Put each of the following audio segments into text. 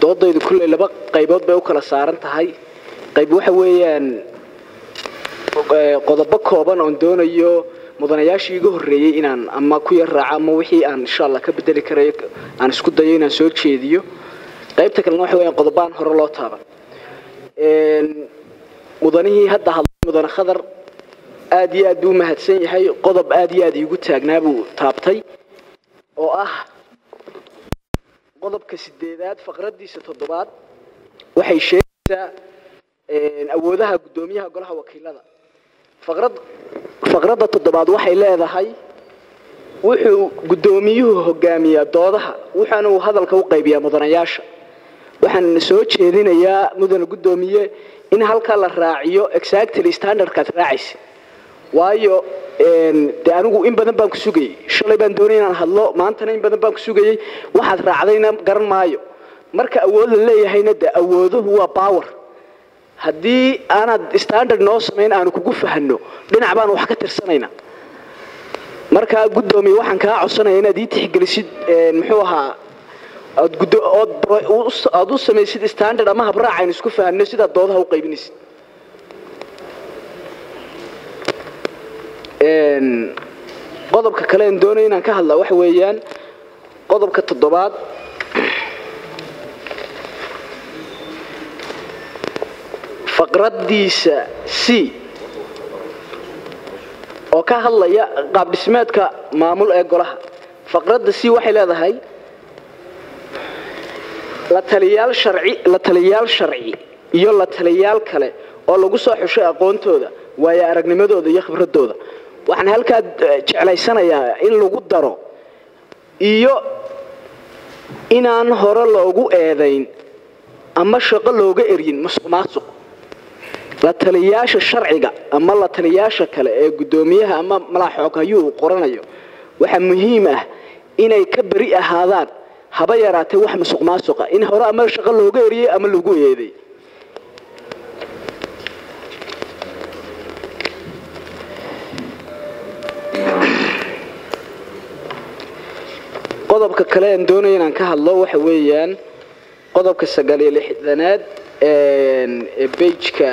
doodaydu kulley laba qaybood bay u kala saaran tahay qayb waxa weeyaan qodobo kooban oon doonayo mudanayaashii iga horreeyey inaan ama ku yar raaco ama wixii aan insha allah ka bedeli karayo aan isku dayo inaan soo jeediyo qaybta kalena waxa weeyaan qodobaan hore loo taaban mudanihii hadda hadlay mudane khadar aad iyo aad buu u mahadsan yahay qodob aad iyo aad iigu taagnaa buu taabtay oo ah qodobka sideedaad faqradiisa toddobaad waxay sheegaysaa awoodaha guddoomiyaha golaha wakiilada faqrad faqradda toddobaad waxay leedahay wuxuu guddoomiyuhu hogaamiyaa doodaha wuxaana uu hadalka u qaybiyaa mudanayaasha waxaan soo jeedinayaa mudane guddoomiye in halkaa la raaciyo exactly standardkaad raacaysa waayo de anigu in badan baan ku sugayey shalay baan doonay inaan hadlo maantana in badan baan ku sugayey waxaad raacdayna garan maayo marka awood la leeyahayna de awooduhu waa power haddii aanaad standard noo samayn aanu kugu fahanno dhinac baan wax ka tirsanayna markaa guddoomiye waxaan kaa codsanaya inaad ii tixgelisid muxuu ahaa aad u samaysid standard ama habraac aynu isku fahanno sidaad doodaha u qaybinaysid qodobka kale aan doonaya inaan ka hadlaa waxa weeyaan qodobka toddobaad faqraddiisa c oo ka hadlaya qaab dhismeedka maamul ee golaha faqradda c waxay leedahay la taliyaal sharci la taliyaal sharci iyo la taliyaal kale oo lagu soo xushay aqoontooda waayo aragnimadooda iyo khibradooda waxaan halkaa jeclaysanayaa in lagu daro iyo inaan hore loogu eedayn ama shaqo looga eryin masuq maasuq la taliyaasha sharciga ama la taliyaasha kale ee guddoomiyaha ama malaaxooghayuu uu qoranayo waxaa muhiim ah inay ka beri ahaadaan haba yaraatee wax masuq maasuqa in hore ama shaqo looga eriyey ama lagu eeday qodobka kale aan doonaya inaan ka hadlo waxa weeyaan qodobka sagaal iyo lixdanaad ee bejka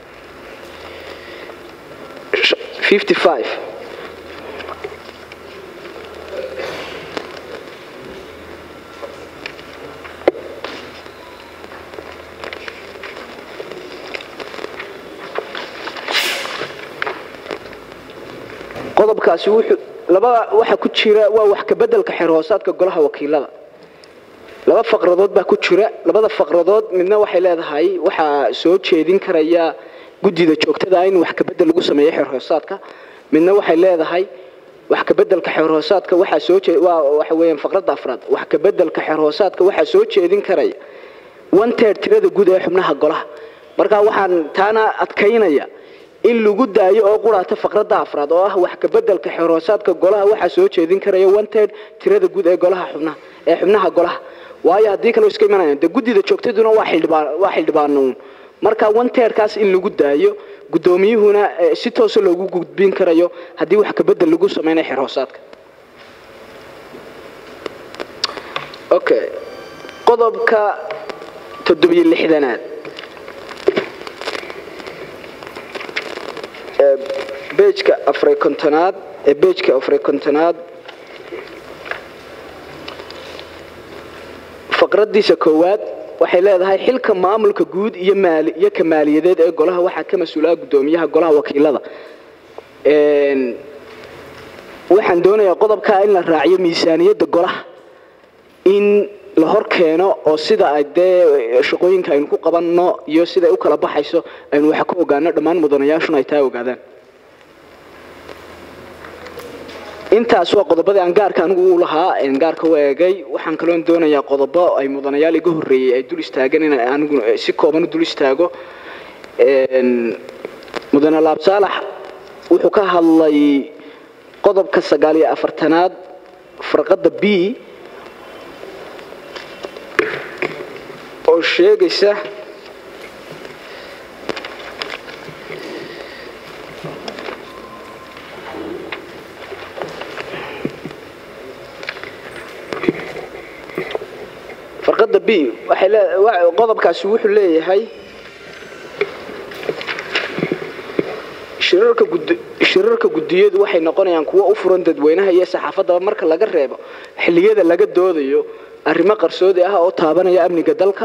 fifty five qodobkaasi wuxuu laba waxa ku jira waa wax ka bedelka xeer hoosaadka golaha wakiilada laba faqradood baa ku jira labada faqradood midna waxay leedahay waxaa soo jeedin karaya guddida joogtada in wax ka bedel lagu sameeyo xeer hoosaadka midna waxay leedahay wax ka bedelka xeer hoosaadka waxaa soo waa waxa weeyaan faqradda afraad wax ka bedelka xeer hoosaadka waxaa soo jeedin karaya one third tirada guud ee xubnaha golaha marka waxaan taana adkaynaya in lagu daayo oo quraata faqradda afraad oo ah wax ka bedelka xeer hoosaadka golaha waxaa soo jeedin karaya one third tirada guud ee golaha xubnaha ee xubnaha golaha waayo haddii kale iska imanayaan dee guddida joogtaduna waa xildhibaan waa xildhibaanuun marka one third-kaas in lagu daayo guddoomiyuhuna si toosa loogu gudbin karayo haddii wax ka bedel lagu sameynayo xeer hoosaadka okay qodobka toddobiyo lixdanaad bejka afray kontonaad ee bejka afray kontonaad faqraddiisa koowaad waxay leedahay xilka maamulka guud iyo maali iyo ka maaliyadeed ee golaha waxaa ka mas-uulaha guddoomiyaha golaha wakiilada waxaan doonayaa qodobkaa in la raaciyo miisaaniyadda golaha in la hor keeno oo sida ay dee shaqooyinka aynu ku qabanno iyo siday u kala baxayso aynu waxa ku ogaano dhammaan mudanayaashuna ay taa ogaadaan intaas waa qodobadii aan gaarka anigu u lahaa gaarka u eegay waxaan kaloon doonayaa qodobo ay mudanayaal iga horreeyey ay dul istaageen in anigu si kooban u dul istaago mudane laab saalax wuxuu ka hadlay qodobka sagaal iyo afartanaad farqadda b oo sheegaysa farqadda b b waxay lee wa- qodobkaasi wuxuu leeyahay shirarka gud shirarka guddiyadu waxay noqonayaan kuwo u furan dadweynaha iyo saxaafaddaba marka laga reebo xilliyada laga doodayo arrimo qarsoodi ah oo taabanaya amniga dalka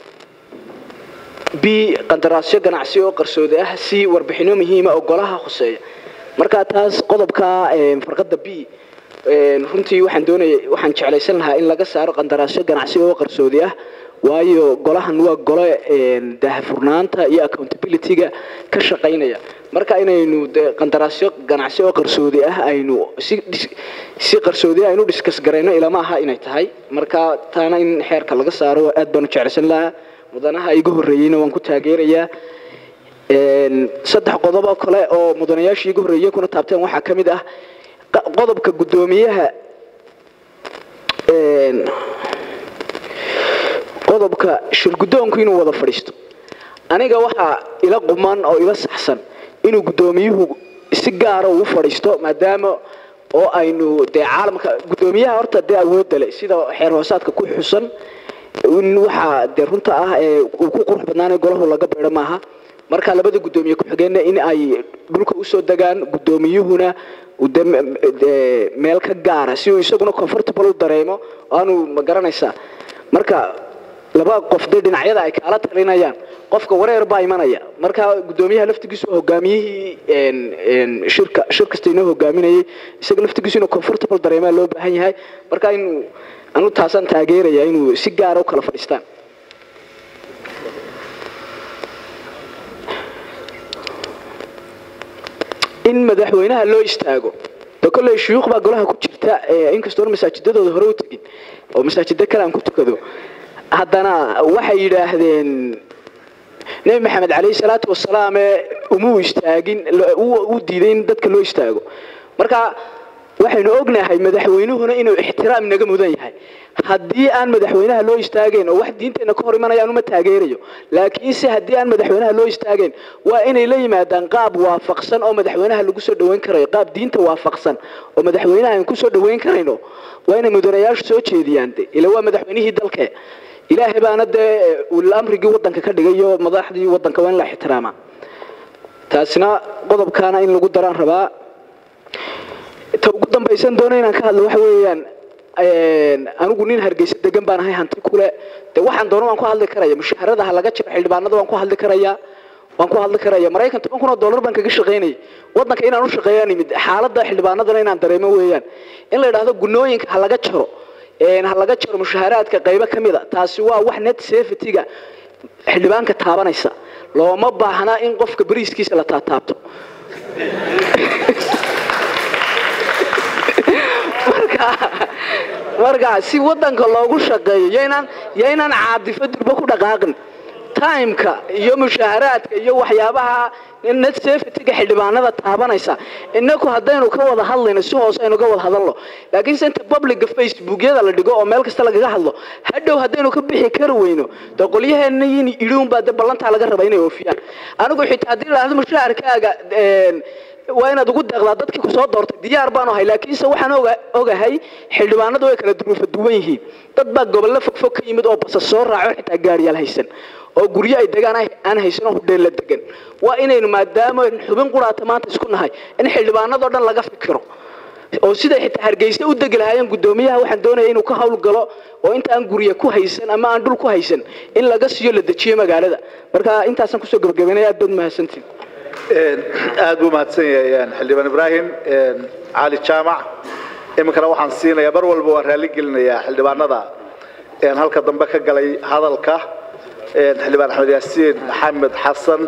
b qandaraasyo ganacsi oo qarsoodi ah c warbixino muhiima oo golaha khuseeya marka taas qodobka een, farqada b een, runtii waxaan doonaya waxaan jeclaysan lahaa in laga saaro qandaraasyo ganacsi oo qarsoodi ah waayo golahan waa gole een, daahfurnaanta iyo accountability-ga ka shaqaynaya marka inaynu dee qandaraasyo ganacsi oo qarsoodi ah aynu si dis- si qarsoodi ah aynu diskas garayno ilama aha inay tahay marka taana in xeerka laga saaro aad baan u jeclaysan lahaa mudanaha iga horreeyeyna waan ku taageerayaa Een, saddex qodob oo kale oo mudanayaashii iga horreeyey kuna taabteen waxaa ka mid ah qa- qodobka guddoomiyaha een, qodobka shirguddoonku inuu wada fadhiisto aniga waxaa ila quman oo ila saxsan inuu guddoomiyuhu si gaara uu fadhiisto maadaama oo aynu dee caalamka guddoomiyaha horta dee awoodda leh sida xeer hoosaadka ku xusan in waxaa dee runta ah ee uu ku qurux badnaanay golahu laga beedho maaha marka labada guddoomiye ku-xigeenna in ay dhulka usoo degaan guddoomiyuhuna uu dee me- dee meel ka gaara si uu isaguna comfortable u dareemo aanu ma garanaysaa marka laba qof dee dhinacyada ay kaala talinayaan qofka wareer baa imanaya marka guddoomiyaha laftigiisu waa hogaamiyihii een, een, shirka shir kasta inoo hogaaminayay isaga laftigiisu inuu comfortable dareemaa loo baahan yahay marka inuu anu taasaan taageeraya inuu si gaara u kala fadhiistaan in madaxweynaha loo istaago de kolley shuyuuq baa golaha ku jirta ee inkastoona masaajidadooda hore u tegin oo masaajida kale aan ku tukado haddana waxay yidhaahdeen nebi maxamed calayhi salaatu wasalaam ee umuu istaagin lo- uu uu diiday in dadka loo istaago marka waxaynu ognahay madaxweynuhuna inuu ixtiraam naga mudan yahay haddii aan madaxweynaha loo istaagayn oo wax diinteenna ka hor imanaya anuma taageerayo laakiinse haddii aan madaxweynaha loo istaagayn waa inay la yimaadaan qaab waafaqsan oo madaxweynaha lagu soo dhoweyn karayo qaab diinta waafaqsan oo madaxweynaha aan ku soo dhoweyn karayno waa inay mudanayaashu soo jeediyaan de ila waa madaxweynihii dalke ilaahay baana dee ulil amrigii wadanka ka dhigayo madaxdii wadanka waa in la ixtiraamaa taasina qodobkaana in lagu daraan rabaa ta ugu dambaysan doona inaan ka hadlo waxa weeyaan een, anigu nin hargeysa degan baan ahay hanti kule de waxaan doono waan ku hadli karaya mushaharada ha laga jiro xildhibaanada waan ku hadli karaya waan ku hadli karaya maraykan toban kun oo dollar baan kaga shaqaynayay wadanka inaan u shaqeeyaan imid xaaladda xildhibaanadana inaan dareemo weeyaan in la idhaahdo gunooyinka ha laga jaro een, ha laga jaro mushaharaadka qaybo ka mid a taasi waa wax net safety-ga xildhibaanka taabanaysa looma baahna in qofka bariiskiisa la taataabto marka marka si wadanka loogu shaqeeyo yaynaan yaynaan caadifo durba ku dhaqaaqin timeka iyo mushaharaadka iyo waxyaabaha net safety-ga xildhibaanada taabanaysa inaku haddaynu ka wada hadlayno si hoose aynu ka wada hadalno laakiinse inta publica facebookyada la dhigo oo meel kasta lagaga hadlo hadhow haddaynu ka bixi kari weyno de qolyaheena yin idhuunbaa de ballantaa laga raba inay oofiyaan anigu xitaa haddii la dhahdo mushaharkaaga een, waa inaad ugu deeqdaa dadkii ku soo doortay diyaar baan ahay laakiinse waxaan oga- ogahay xildhibaanadu way kala duruufa duwan yihiin dad baa gobollo fogfog ka yimid oo basas soo raaco xitaa gaariyaal haysan oo guryo ay degaan ay- aan haysan oo hudheella degan waa inaynu maadaama aynu xubin quraata maanta isku nahay in xildhibaanadoo dhan laga fikiro oo siday xitaa hargeysa u degi lahaayeen guddoomiyaha waxaan doonaya inuu ka hawl galo oo inta aan gurya ku haysan ama aan dhul ku haysan in laga siiyo la dejiyo magaalada marka intaasaan kusoo gabagabaynaya aad baad mahadsantiin aad buu mahadsan yahay een, xildhibaan ibraahim een, cali jaamac iminkana waxaan siinayaa mar walba waan raalli gelinayaa xildhibaanada een, halka dambe ka galay hadalka een, xildhibaan axmed yaasiin maxamed xasan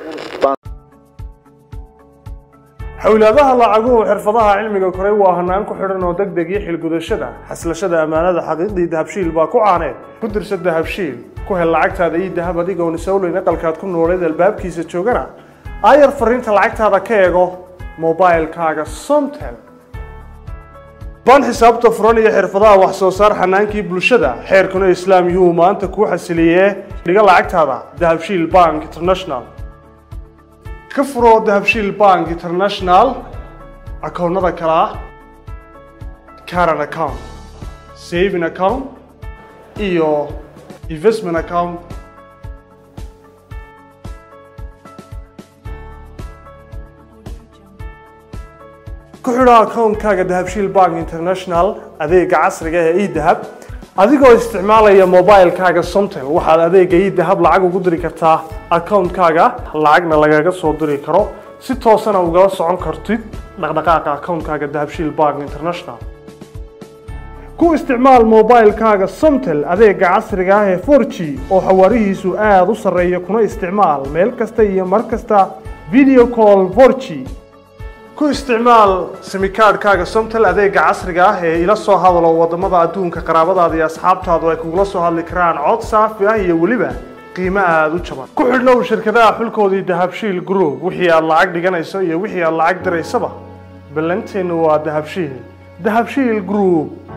xawlaadaha lacaguhu xirfadaha cilmiga koray waa hanaan ku xidhan oo deg deg iyo xilgudashada xaslashada ammaanada xaqiiqdii dahabshiil baa ku caaneed ku dirsa dahabshiil ku hel lacagtaada iyo dahab adigoon isowleyn aqalkaad ku nooleed albaabkiisa joogana aayar fariinta lacagtaada ka eego mobailkaaga somtel baan xisaabta furan iyo xirfadaha wax soo saar xanaankii bulshada xeerkuna islaam yuhu maanta kuu xasiliyee dhiga lacagtaada dahabshiil bank international ka furo dahabshiil bank international akoonnada kale ah current account saving account iyo investment account ku xidho akoonkaaga dahabshiil bank international adeega casriga ee edahab adigoo isticmaalaya mobilekaaga somtel waxaad adeega edahab lacag ugu diri kartaa akoonkaaga lacagna lagaga soo diri karo si toosana ugala socon kartid dhaqdhaqaaqa akoonkaaga dahabshiil bank international ku isticmaal mobilekaaga somtel adeega casriga ah ee 4g oo xawaarihiisu aada u sarreeya kuna isticmaal meel kasta iyo mar kasta video call 4g ku isticmaal simikaadhkaaga somtel adeega casriga ah ee ila soo hadalo wadamada adduunka qaraabadaada iyo asxaabtaadu ay kugula soo hadli karaan cod saafi ah iyo weliba qiimo aada u jaban ku xidhnow shirkadaha xulkoodii dahabshiil group wixii aad lacag dhiganayso iyo wixii aad lacag diraysaba ballanteennu waa dahabshiil dahabshiil group